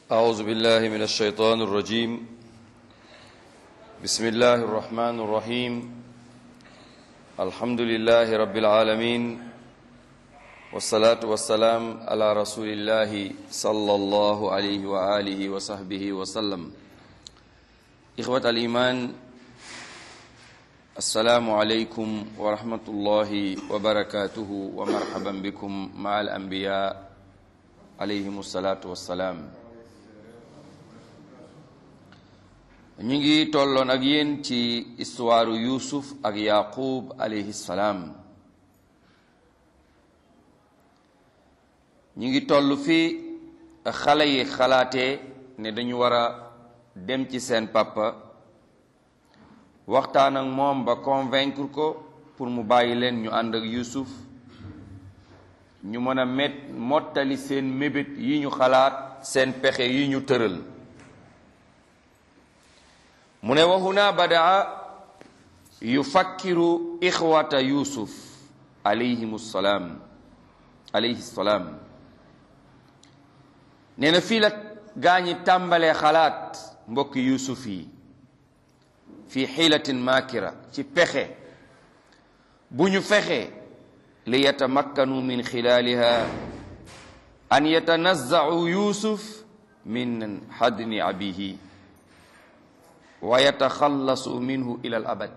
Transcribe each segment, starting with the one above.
أعوذ بالله من الشيطان الرجيم بسم الله الرحمن الرحيم الحمد لله رب العالمين والصلاة والسلام على رسول الله صلى الله عليه وآله وصحبه وسلم إخوة الإيمان السلام عليكم ورحمة الله وبركاته ومرحبا بكم مع الأنبياء عليهم الصلاة والسلام ñu ngi tolloon ak yéen ci histoire Yuusuf ak Yaqub alayhi salaam ñu ngi toll fi xale yi xalaatee ne dañu war a dem ci seen papa waxtaan ak moom ba convaincre ko pour mu bàyyi leen ñu ànd ak Yuusuf ñu mën a met mottali seen mébét yi ñu xalaat seen pexe yi ñu tëral mu ne wa huna badaa yufakkiru ixwata yusuf alayhim salaam alayhi salaam nee na fii la gaa ñi tàmbalee xalaat mbokki yusuf yi fi xiilatin maakira ci pexe bu ñu fexe li yatamakkanu min xilaaliha an yatanazzacu yusuf min xadni abihi wa yataxallasu minhu ila al abad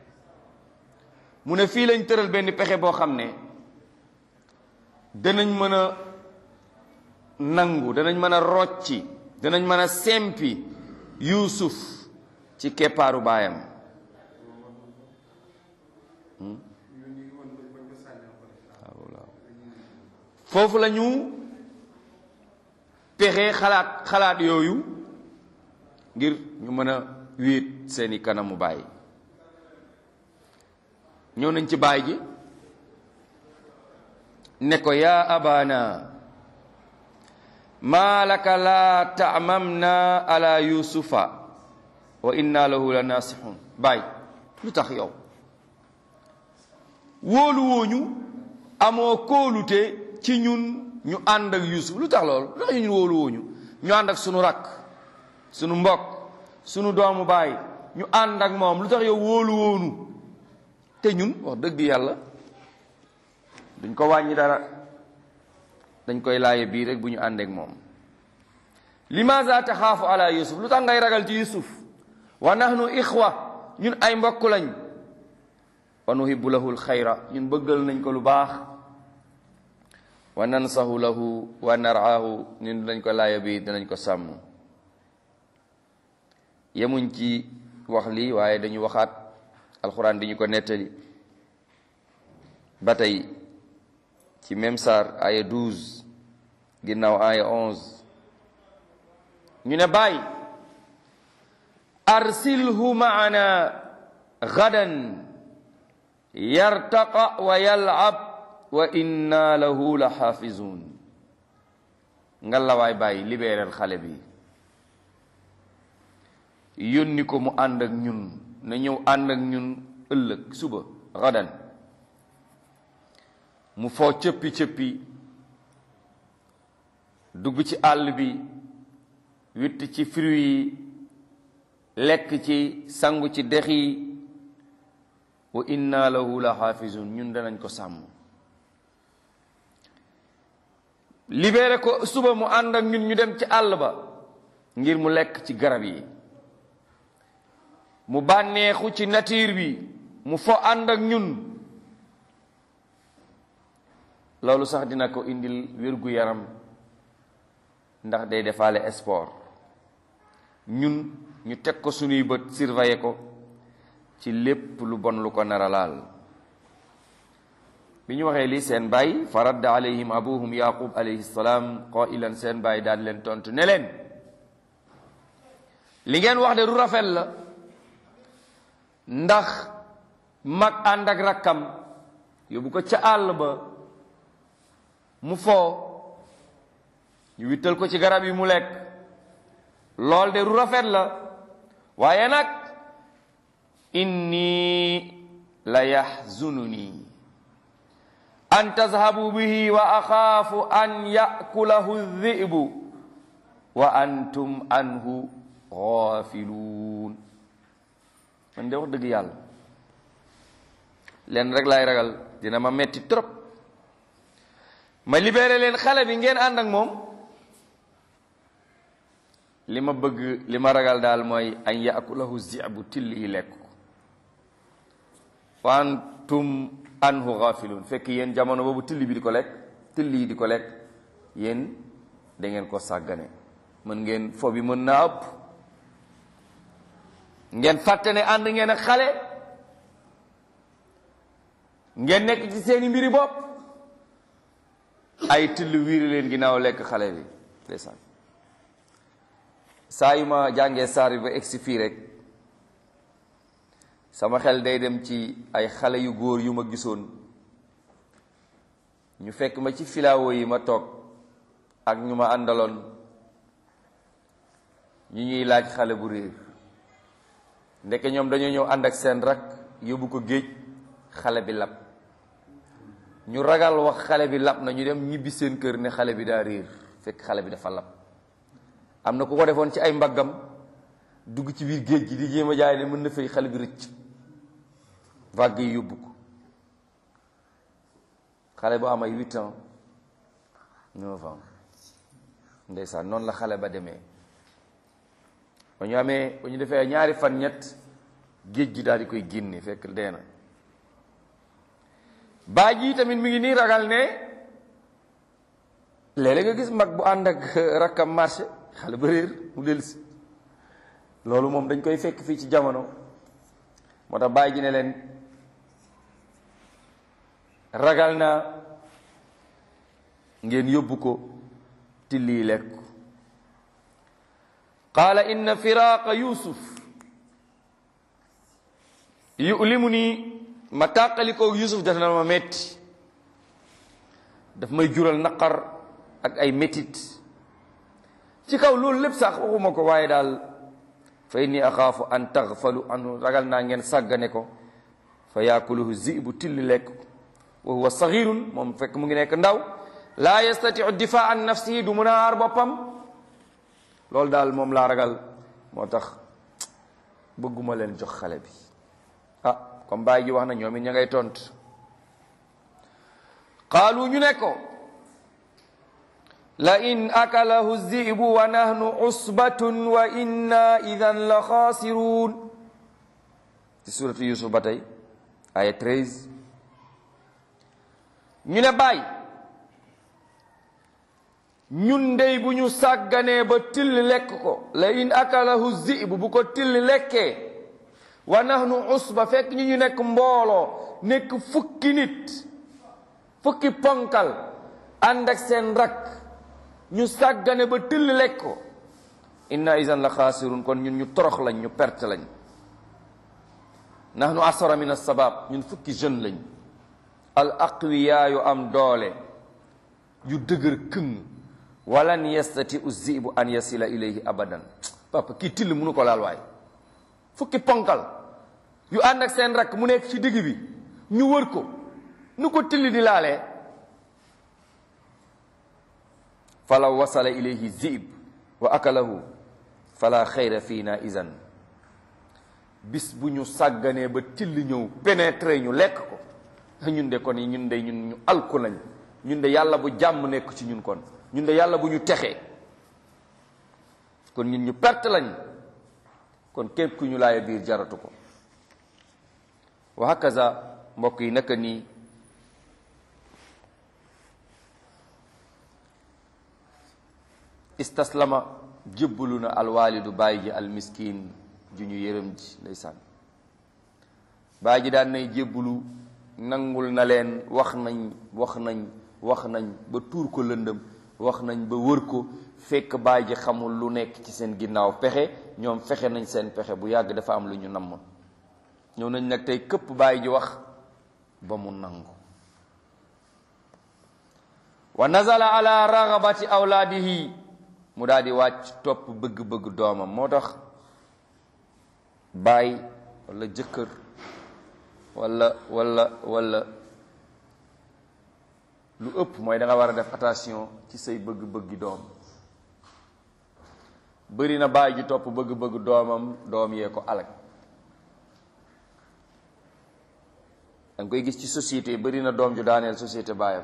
mu ne fii lañ tëral benn pexe boo xam ne danañ mën a nangu danañ mën a rocci danañ mën a sempi yuusuf ci keppaaru baayam foofu la ñu pexe xalaat xalaat yooyu ngir ñu mën a wéet seeni kanamu baay ñëw nañ ci baay ji ne ko yaa abana maa laka laa taamamna ala yusufa wa inna lahu la nasihun baay lu tax yow wóolu wooñu amoo kóolute ci ñun ñu ànd ak yusuf lu tax loolu lu tax ñun wóolu wooñu ñu ànd ak sunu rakk sunu mbokk sunu doomu baay ñu ànd ak moom lu tax yow wóolu wóonu te ñun wax dëgg yàlla duñ ko wàññi dara dañ koy laaye bii rek bu ñu ànd ak moom limaza taxaafu ala yusuf lu tax ngay ragal ci yusuf wa nahnu ixwa ñun ay mbokk lañ wa nuhibbu lahu alxayra ñun bëggal nañ ko lu baax wa nansahu lahu wa naraahu ñun dañ ko laaye bii dinañ ko sàmm yemuñ ci wax lii waaye dañu waxaat alxuraan di ñu ko nettali ba tey ci même saar aya 12 ginnaaw aya 11 ñu ne bàyyi arsilhu maana gadan yartaqa wa yalab wa inna lahu la xaafizun nga la waay bàyyi libéral xale bi yónni ko mu ànd ak ñun na ñëw ànd ak ñun ëllëg suba gadan mu foo cëppi cëppi dugg ci àll bi witt ci fruit yi lekk ci sangu ci dex yi wa inna lahu la xaafizun ñun danañ ko sàmm libéré ko suba mu ànd ak ñun ñu dem ci àll ba ngir mu lekk ci garab yi mu bànneexu ci nature bi mu fo ànd ak ñun loolu sax dina ko indil wérgu yaram ndax day defaale sport ñun ñu teg ko sunuy bët surveiller ko ci lépp lu bon lu ko nara laal bi ñu waxee lii seen baay fa radda alayhim abuhum yaqub alayhi salaam qailan seen baay daan leen tontu ne leen li ngeen wax de du rafet la ndax mag ànd ak rakkam yóbbu ko ca àll ba mu foo ñu wittal ko ci garab yi mu lekk lool de ru rafet la waaye nag inni la yaxzununi an tazhabu bihi wa axaafu an yakulahu dhi'bu wa antum anhu gaafiluun man de wax dëgg yàlla leen rek laay ragal dina ma metti trop ma libéré leen xale bi ngeen ànd ak moom li ma bëgg li ma ragal daal mooy an yaakulahu zibu till yi lekk ko wa antum anhu gaafiluun fekk yéen jamono boobu till bi di ko lekk till yi di ko lekk yéen da ngeen ko sàggane mën ngeen fo bi mën naa ëpp ngeen fàtte ne ànd ngeen ak xale ngeen nekk ci seeni mbiri bopp ay till wiiri leen ginnaaw lekk xale bi ndeysaan saa yu ma jàngee saar bi ba egsi fii rek sama xel day dem ci ay xale yu góor yu ma gisoon ñu fekk ma ci filaawo yi ma toog ak ñu ma àndaloon ñu ñuy laaj xale bu réer ndeke ñoom dañoo ñëw ànd ak seen rak yóbbu ko géej xale bi lab ñu ragal wax xale bi lab na ñu dem ñibbi seen kër ne xale bi daa réer fekk xale bi dafa lab am na ku ko defoon ci ay mbaggam dugg ci biir géej gi di jéem a jaay ne mën na fay xale bi rëcc vague yi yóbbu ko xale bu am ay huit ans neuf ans ndeysaan noonu la xale ba demee ba ñu amee ba ñu defee ñaari fan ñett géej gi daal di koy génne fekk dee na baa ji tamit mi ngi nii ragal ne léeg-léeg nga gis mag bu ànd ak rakkam marché xale ba réer mu dellusi loolu moom dañ koy fekk fii ci jamono moo tax bàyyi ji ne leen ragal naa ngeen yóbbu ko tilli lekk qaala inna firaaqa yusuf yulimu nii ma tàqalikoo yusuf def na ma metti daf may jural naqar ak ay métit ci kaw loolu lépp sax waxuma ko waaye daal fa inni axaafu an taxfalu anhu ragal naa ngeen sàggane ko fa yaakuluhu zibu tilli lekk wa huwa saxirun moom fekk mu ngi nekk ndaw laa yastatiu difaa an nafsihi du mun a aar boppam loolu daal moom laa ragal moo tax bëgguma leen jox xale bi ah comme bàyyi ji wax na ñoom it ña ngay tont qaalu ñu ne ko la in akalahu zibu wa nahnu usbatun wa inna idan la xaasiruun ci suratu yusuf ba tey aya 13 ñu ne bàyyi ñun ndey bu ñu sàgganee ba till lekk ko la in akalahu zibu bu ko till lekkee wa nahnu usba fekk ñu ñu nekk mbooloo nekk fukki nit fukki ponkal ànd ak seen rakk ñu sàggane ba till lekk ko inna isan la xaasirun kon ñun ñu torox lañ ñu perte lañ nahnu asara min asabab ñun fukki jeune lañ al aqwiya yu am doole yu dëgër këng walan yastati u zibu an yasila ilayhi abadan papa kii till mënu ko laal waay fukki ponkal yu ànd ak seen rakk mu nekk ci digg bi ñu wër ko nu ko till di laalee falaw wasala ilayhi zib wa akalahu fala xayra fiina izan bis bu ñu sàgganee ba till ñëw pénétré ñu lekk ko ñun de kon yi ñun de ñun ñu alku lañ ñun de yàlla bu jàmm nekk ci ñun kon ñun de yàlla bu ñu texee kon ñun ñu perte lañ kon képp ku ñu laaya biir jaratu ko wa hakaza mbokk yi naka nii istaslama jébbalu na alwaalidu bàyyi ji almiskin ju ñu yërëm ji ndeysaan bàyyi ji daan nay jébbalu nangul na leen wax nañ wax nañ wax nañ ba tuur ko lëndëm wax nañ ba wër ko fekk bàyyi ji xamul lu nekk ci seen ginnaaw pexe ñoom fexe nañ seen pexe bu yàgg dafa am lu ñu namm ñëw nañ nag tey këpp bàyyi ji wax ba mu nangu wa nazala ala ragabati awlaadihi mu daal di wàcc topp bëgg-bëgg doomam moo tax baay walla jëkkër walla walla walla lu ëpp mooy da nga war a def attention ci say bëgg-bëggi doom bëri na baay ji topp bëgg-bëgg doomam doom yee ko alag da nga koy gis ci société bëri na doom ju daaneel société baayam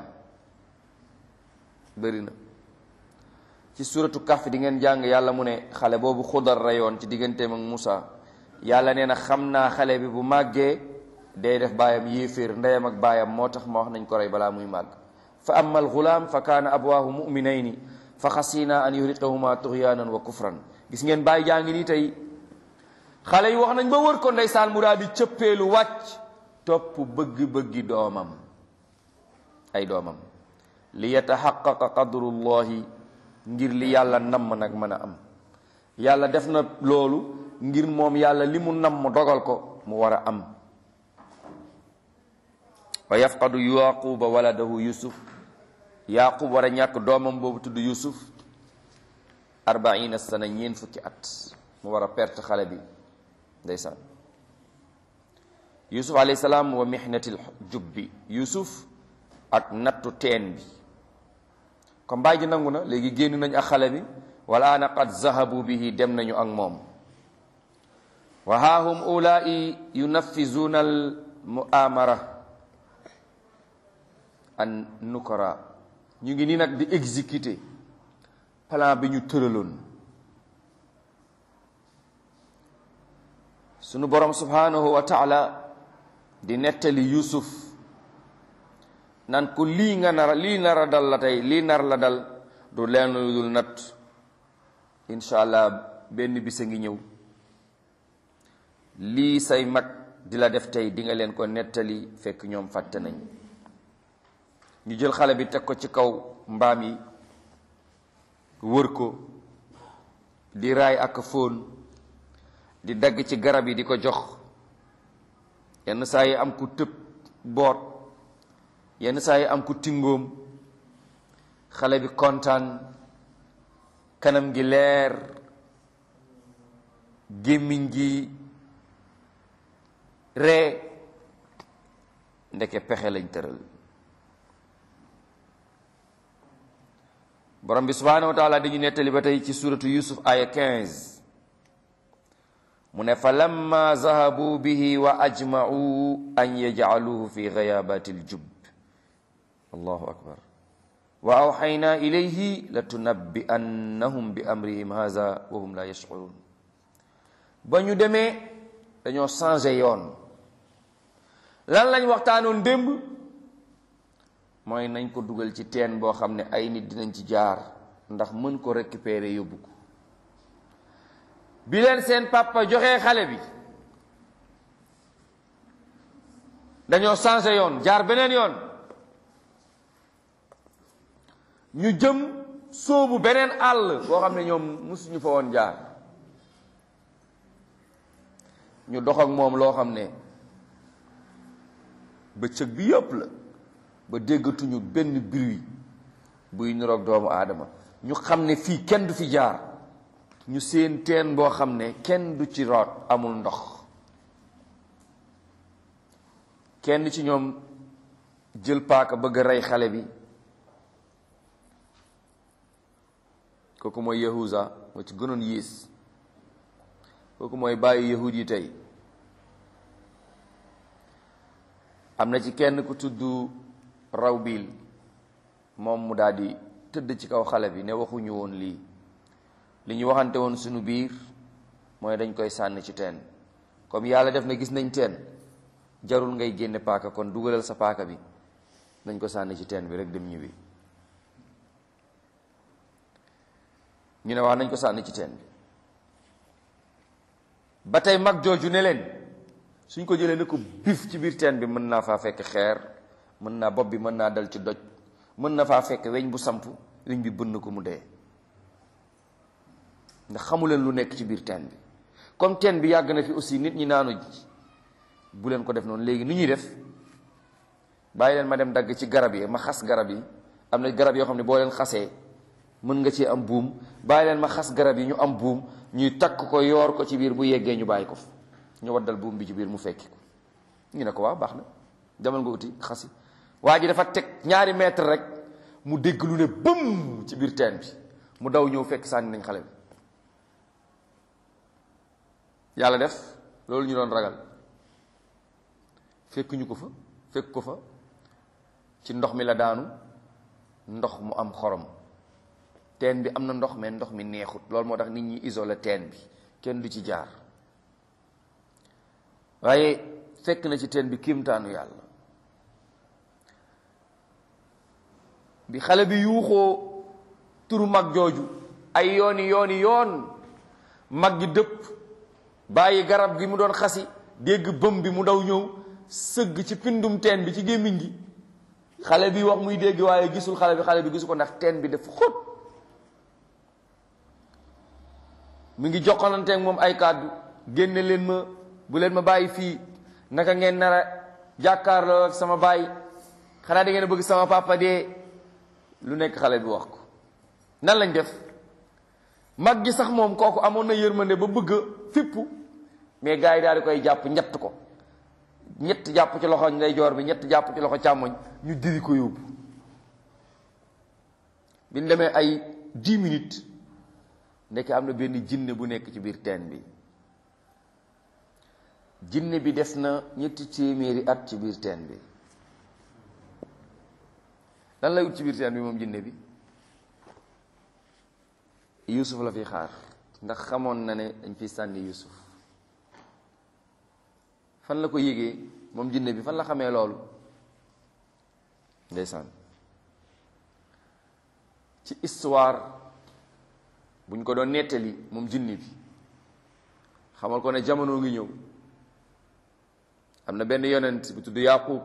bëri na ci suratu Kahf di ngeen jàng yàlla mu ne xale boobu xudar rayoon ci digganteem ak Musa yàlla nee na xam naa xale bi bu màggee day def baayam yéeféer ndeyam ak baayam moo tax ma wax nañ ko rey balaa muy màgg fa amma alxulaam fa kaana abwaahu muminayni fa xasina an yuriqahuma tuxyaanan wa kufran gis ngeen bàyyi jaa ngi nii tey xale yi wax nañ ba wër ko ndeysaan mu daal di cëppeelu wàcc topp bëgg-bëggi doomam ay doomam li yataxaqaqa qadrullahi ngir li yàlla namm nag mën a am yàlla def na loolu ngir moom yàlla li mu namm dogal ko mu war a am wa yafqadu yaquba waladahu yusuf yaqub war a ñàkk doomam boobu tudd yusuf arbaina sana ñeen fukki at mu war a perte xale bi ndeysaan yusuf alayhi salaam wa mihnatil jubbi yusuf ak nattu teen bi comme baay ji nangu na léegi génn nañ ak xale bi wala ana qad zahabu bihi dem nañu ak moom wa haahum ulai yunaffizuna al muamara an nukara ñu ngi nii nag di exécuter plan bi ñu tëraloon sunu borom subhanahu wa taala di nettali yusuf nan ko lii nga nar lii nar a dal la tey lii nar la dal du leen lu dul nat incha allah benn bis a ngi ñëw lii say mag di la def tey di nga leen ko nettali fekk ñoom fàtte nañ ñu jël xale bi teg ko ci kaw mbaam yi wër ko di raay ak fóon di dagg ci garab yi di ko jox yenn saa yi am ku tëb boot yenn saa yi am ku tingoom xale bi kontaan kanam gi leer gémmiñ gi ree ndeke pexe lañ tëral borom bi subhanahu wa taala dañu nettali ba tey ci suratu yusuf aya 15 mu ne fa lamma zahabu bihi wa ajma'u an yaj'aluhu fi ghayabati aljub allahu akbar wa awxayna ilayhi latunabbi'annahum bi amrihim hadha wa hum la yash'urun ba ñu demee dañoo changé yoon lan lañ waxtaanoon démb mooy nañ ko dugal ci teen boo xam ne ay nit dinañ ci jaar ndax mën ko récupérer yóbbu ko bi leen seen papa joxee xale bi dañoo changé yoon jaar beneen yoon ñu jëm sóobu beneen àll boo xam ne ñoom musuñu fa woon jaar ñu dox ak moom loo xam ne bëccëg bi yëpp la ba déggatuñu benn bruit buy niroog doomu aadama ñu xam ne fii kenn du fi jaar ñu seen teen boo xam ne kenn du ci root amul ndox kenn ci ñoom jël paaka bëgg a rey xale bi kooku mooy yahuza moo ci gënoon yées kooku mooy bàyyi yahud yi tey am na ci kenn ku tudd rawbil moom mu daal di tëdd ci kaw xale bi ne waxuñu woon lii li ñu waxante woon suñu biir mooy dañ koy sànni ci teen comme yàlla def na gis nañ teen jarul ngay génne paaka kon dugalal sa paaka bi nañ ko sànni ci teen bi rek dem ñibbi ñu ne wax nañ ko sànni ci teen bi ba tey mag jooju ne leen suñ ko jëlee ne ko bif ci biir teen bi mën naa faa fekk xeer mën naa bopp bi mën naa dal ci doj mën na faa fekk weñ bu samp weñ bi bënn ko mu dee ndax xamuleen lu nekk ci biir teen bi comme teen bi yàgg na fi aussi nit ñi naanu ji bu leen ko def noonu léegi ni ñuy def bàyyi leen ma dem dagg ci garab yi ma xas garab yi am na garab yoo xam ne boo leen xasee mën nga ci am buum bàyyi leen ma xas garab yi ñu am buum ñuy takk ko yoor ko ci biir bu yeggee ñu bàyyi ko fa ñu waddal buum bi ci biir mu fekki ko ñu ne ko waaw baax na demal nga uti xasi waa ji dafa teg ñaari mètre rek mu dégg lu ne bëm ci biir teen bi mu daw ñëw fekk sànni nañ xale bi yàlla def loolu ñu doon ragal fekk ñu ko fa fekk ko fa ci ndox mi la daanu ndox mu am xorom teen bi am na ndox mais ndox mi neexut loolu moo tax nit ñi isolé teen bi kenn du ci jaar waaye fekk na ci teen bi kiimtaanu yàlla bi xale bi yuuxoo turu mag jooju ay yooni yooni yoon mag gi dëpp bàyyi garab gi mu doon xasi dégg bëm bi mu daw ñëw sëgg ci pindum teen bi ci gémmiñ gi xale bi wax muy dégg waaye gisul xale bi xale bi gisu ko ndax teen bi dafa xóot mu ngi jokkalanteeg moom ay kàddu génne leen ma bu leen ma bàyyi fii naka ngeen nar a jàkkaarloo ak sama baay xanaa da ngeen a bëgg sama papa dee lu nekk xale bi wax ko nan lañ def mag gi sax moom kooku amoon na yërmande ba bëgg a fippu mais gars yi daal di koy jàpp ñett ko ñett jàpp ci loxo ndeyjoor bi ñett jàpp ci loxo càmmoñ ñu diri ko yóbbu bi ñu demee ay dix minutes ndeke am na benn jinne bu nekk ci biir teen bi jinne bi des na ñetti téeméeri at ci biir teen bi lan lay wut ci biir teen bi moom jinne bi Yuusuf la fi xaar ndax xamoon na ne dañ fi sànni Yuusuf fan la ko yégee moom jinne bi fan la xamee loolu ndeysaan ci histoire buñ ko doon nettali moom jinne bi xamal ko ne jamono ngi ñëw am na benn yonent bu tudd Yaqub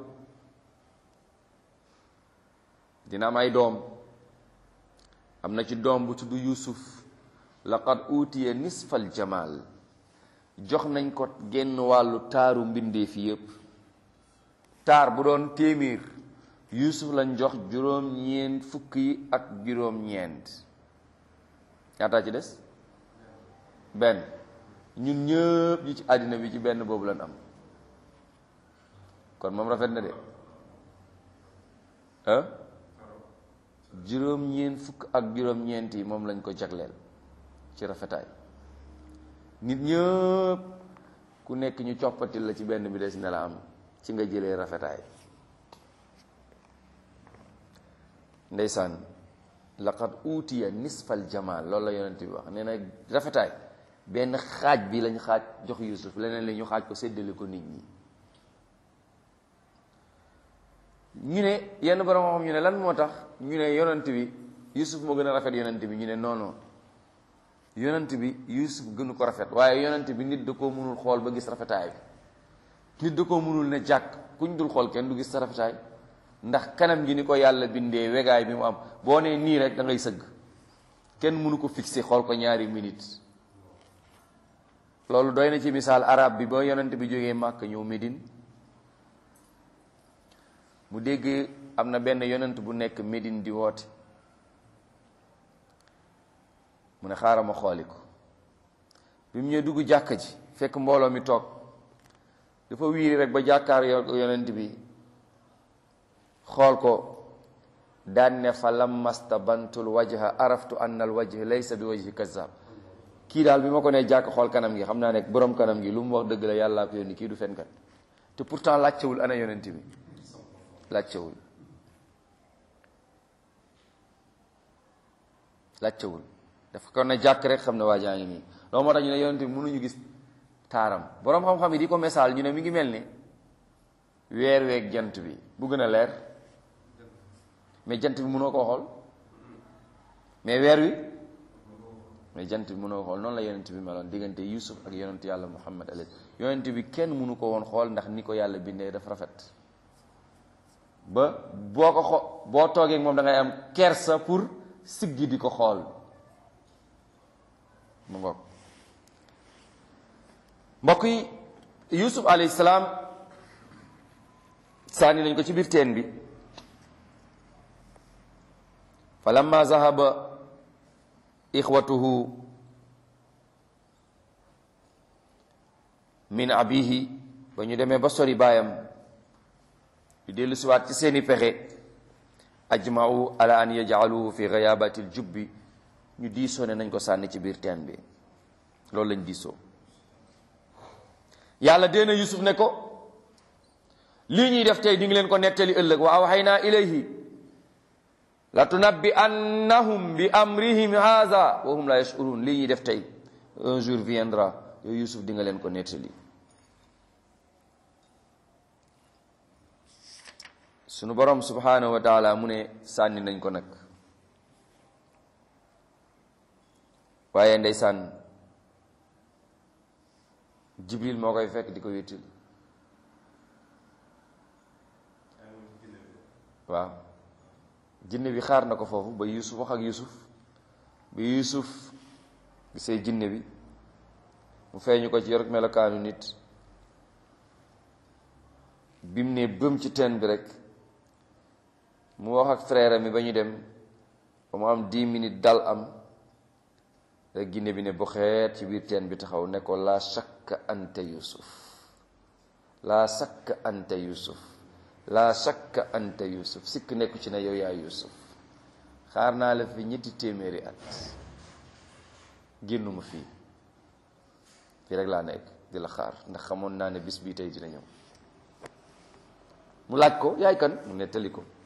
dina am ay doom am na ci doom bu tudd Yuusuf laqad utiya nisfal jamal jox nañ ko genn wàllu taaru mbindeef yépp taar bu doon téeméer Yuusuf lañ jox juróom-ñeent fukk yi ak juróom-ñeent ñaataa ci des benn ñun ñëpp ñi ci àddina bi ci benn boobu lañ am kon moom rafet na de ah juróom-ñeent fukk ak juróom-ñeent yi moom lañ ko jagleel ci rafetaay nit ñëpp ku nekk ñu coppatil la ci benn bi des ne la am ci nga jëlee rafetaay ndeysaan laqad utiya nisfal jamal loolu la yonent bi wax nee na rafetaay benn xaaj bi lañ xaaj jox Yuusuf leneen li ñu xaaj ko séddale ko nit ñi ñu ne yenn borom xam ñu ne lan moo tax ñu ne yonent bi Yuusuf moo gën a rafet yonent bi ñu ne non non yonent bi Yuusuf gënu ko rafet waaye yonent bi nit da koo mënul xool ba gis rafetaay bi nit da koo mënul ne jàkk kuñ dul xool kenn du gis sa rafetaay ndax kanam gi ni ko yàlla bindee wegaay bi mu am boo nee nii rek da ngay sëgg kenn mënu ko fixé xool ko ñaari minutes loolu doy na ci misaal arab bi ba yonent bi jógee Màkk ñëw Médine mu dégg am na benn yonent bu nekk Médine di woote mu ne xaaral ma xooli ko bi mu ñëw dugg jàkka ji fekk mbooloo mi toog dafa wiiri rek ba jàkkaar yo yonent bi xool ko daan ne fa lamasta bantul wajha araftu anna al wajh laysa bi wajhi kazzab kii daal bi ma ko nee jàkk xool kanam gi xam naa ne borom kanam gi lu mu wax dëgg la yàllaa ko yónni kii du fenkat te pourtant laajtewul ana yonent bi laajtewul laajtewul dafa ko ne jàkk rek xam ne waa jaa ngi nii loolu moo tax ñu ne yonent bi mënuñu gis taaram borom xam-xam yi di ko misaal ñu ne mi ngi mel ni weer weeg jant bi bu gën a leer mais jant bi mënoo koo xool mais weer wi mais jant bi mënoo xool noonu la yonent bi meloon diggante Yusuf ak yonent yàlla Muhammad alayhi yonent bi kenn mënu ko woon xool ndax ni ko yàlla bindee dafa rafet ba boo ko xo boo toogee moom da ngay am kersa pour siggi di ko xool mu ngoog mbokk yi Yusuf alayhi salaam sànni nañ ko ci biir teen bi fa lamma zahaba ixwatuhu min abihi ba ñu demee ba sori baayam ñu dellu siwaat ci seeni pexe ajma'u ala an yaj'aluhu fi ghayabati ljubbi ñu diisoo ne nañ ko sànni ci biir teen bi loolu lañ diisoo yàlla deena yusuf ne ko lii ñuy def tey di ngi leen ko nettali ëllëg wa awxaynaa ilayhi la tunabbi annahum bi amrihim haza wa hum la yashurun lii ñuy def tey un jour viendra yow yusuf di nga leen ko nettali sunu borom subhanahu wa taala mu ne sànni nañ ko nag waaye ndeysaan jibril moo koy fekk di ko wéttil waaw jinne bi xaar na ko foofu ba yusuf wax ak yusuf bi yusuf gisee jinne bi mu feeñu ko ci yor melokaanu nit bi mu ne bëm ci teen bi rek mu wax ak frère mi ba ñu dem ba mu am dix minutes dal am rek jinne bi ne bu xeet ci biir teen bi taxaw ne ko laa shakka anta yusuf laa shakka anta yusuf laa shakka anta yusuf sikk nekku ci ne yow yaa yusuf xaar naa la fi ñetti téeméeri at génnuma fii fii rek laa nekk di la xaar ndax xamoon naa ne bis bii tey dina ñëw mu laaj ko yaay kan mu nettali ko